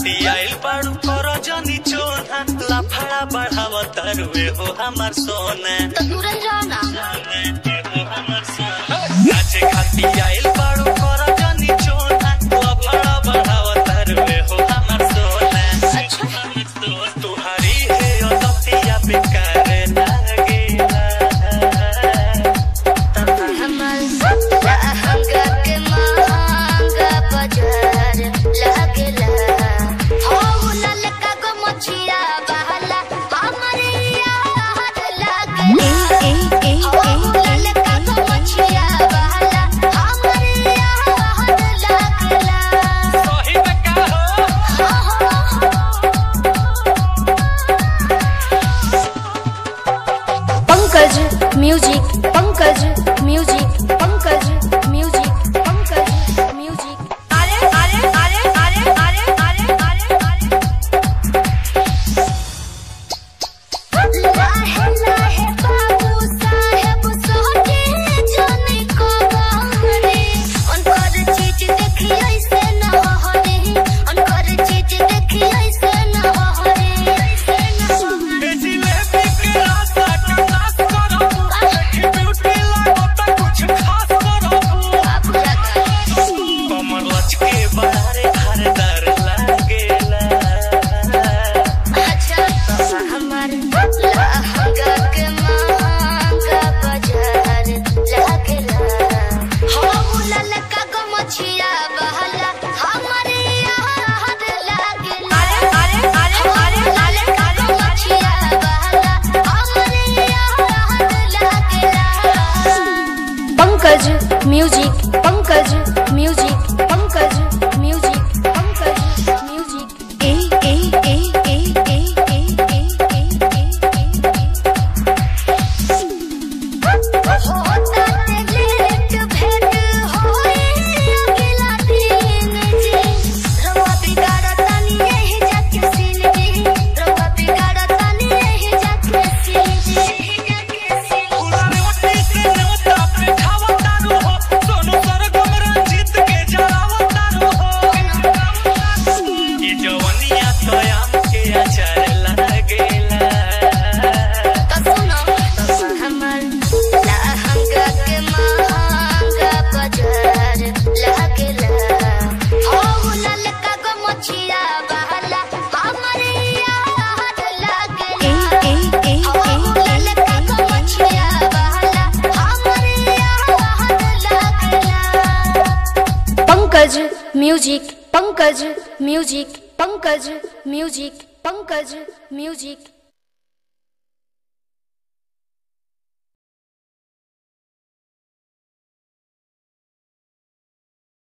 खाती आइल बाड़ू कर जनी चोना लाफड़ा बढ़ाव तरुए हो हमार सोना तो दूर ही रहो ना नाचे खाती आइल बाड़ू कर जनी चोना लाफड़ा बढ़ाव तरुए हो हमार सोना तुहारी है अदतिया बेकार लागेला हमर लहंगा के महंगा बाजार लागेला हो ललका गो मछिया बहला हमरे यार लागेला हो ललका गो मछिया बहला हमरे यार लागेला सही में का हो Pankaj music Pankaj music Pankaj music Pankaj music अरे अरे अरे अरे अरे अरे अरे अरे लाहे लाहे बाबू साहेब सोचे जाने को गाने उनकर चीज देखी ऐसे न हरे उनकर चीज देखी ऐसे न हरे ऐसे न हरे जिलेबी के रास्ता के नाश करो ब्यूटी लागो तो कुछ खास करो बाबू लगा कमर लचके बारे हरदर लागेला अच्छा बाबा हमार लहंगा के महंगा बाजार लागेला हो ललका गो मछिया बहला हमारे यार लागेला अरे अरे अरे अरे ललका गो मछिया बहला हमारे यार लागेला Pankaj music Pankaj music Pankaj music Pankaj music ए ए ए ए ए ए ए ए होता ते लेट भेट होए अगला दिन जी रवा बिगाड़ता नी यही जाके सीन जी रवा बिगाड़ता नी यही जाके सीन जी यही जाके सीन पुराने वटी से नवता पे खावा तारू हो सोनू सरगम रंजीत के जलावा तारू हो ये जवनिया तो आम के अचार लागेला तो सुनो बाबा हमर लहंगा के महंगा बाजार लागेला हो ललका गो मछिया बहला हमरे यार लागेला ए ए ए हो ललका गो मछिया बहला हमरे यार लागेला Pankaj music Pankaj music Pankaj music Pankaj music